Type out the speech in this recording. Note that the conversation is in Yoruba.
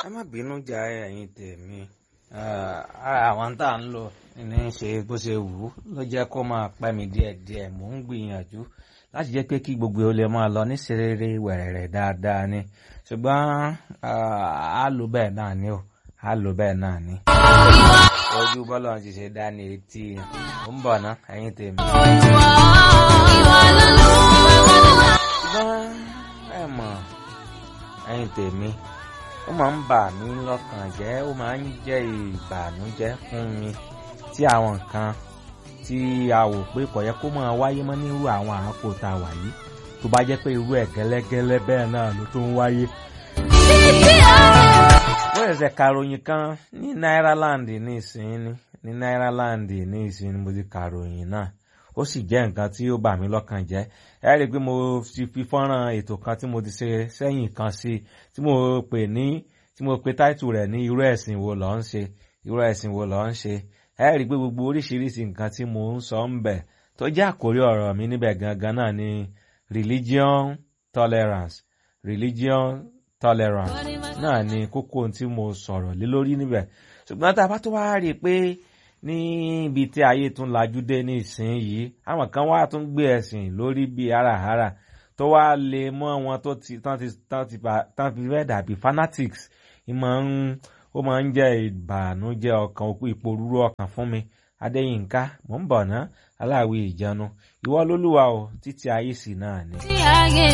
ẹ má bínú jà ẹ̀yin tèmi àwọn tá à ń lò ní í ṣe bó ṣe wù ú ló jẹ́ kó máa pẹ́ mi díẹ̀díẹ̀ mò ń gbìyànjú láti jẹ́ pé kí gbogbo ó lè máa lọ ní serere wẹ̀rẹ̀rẹ̀ dáadáa ni ṣùgbọ́n á lò bẹ́ẹ̀ náà ni ó á lò bẹ́ẹ̀ náà ni. ojú bọ́lá ti ṣe dá ní etí ó ń bọ̀ ná ẹ̀yin tèmi. ṣùgbọ́n ẹ mọ̀ ẹ̀yin tèmi ó máa ń bà mí lọ́kàn jẹ́ ó máa ń jẹ́ ìbànújẹ́ fún mi tí àwọn nǹkan tí a wò pé kò yẹ kó máa wáyé mọ́ nírú àwọn àákò tá a wà yìí tó bá jẹ́ pé irú ẹ̀ gẹ́lẹ́gẹ́lẹ́ bẹ́ẹ̀ náà ló tún wáyé. wọ́n ṣẹ̀ṣẹ̀ kàròyìn kan ní Náíràland ní ìsinyìí ní Náíràland ní ìsinyìí mo ti kàròyìn náà ó sì jẹ́ nǹkan tí ó bà mí lọ́kàn jẹ́ ẹ rí i pé mo ti fi fọ́nrán ètò kan tí mo ti ṣe sẹ́yìn kan sí tí mo pè ní tí mo pe táìtù rẹ̀ ní irú ẹ̀sìn wo ló ń ṣe irú ẹ̀sìn wo ló ń ṣe ẹ rí i pé gbogbo oríṣiríṣi nǹkan tí mo ń sọ ń bẹ̀ tó jẹ́ àkórí ọ̀rọ̀ mi níbẹ̀ gangan náà ni religion tolerance religion tolerance náà ni kókó tí mo sọ̀rọ̀ lé lórí níbẹ̀ ṣùgbọ́n tá a bá tó wá rí i pé níbi tí ayé tún lajú dé ní ìsinyìí àwọn kan wá tún gbé ẹ̀sìn lórí bíi háràhárà tó wá lè mọ́ wọn tó ti tán ti tán ti tán fi fẹ́ dàbí fanatics ìmọ̀ ń ó máa ń jẹ́ ìbànújẹ́ ọkàn òkú ìpòrúurú ọkàn fún mi adéyínká mò ń bọ̀ ná aláwí ìjánu ìwọ lólúwa o títí ayé sì náà ni.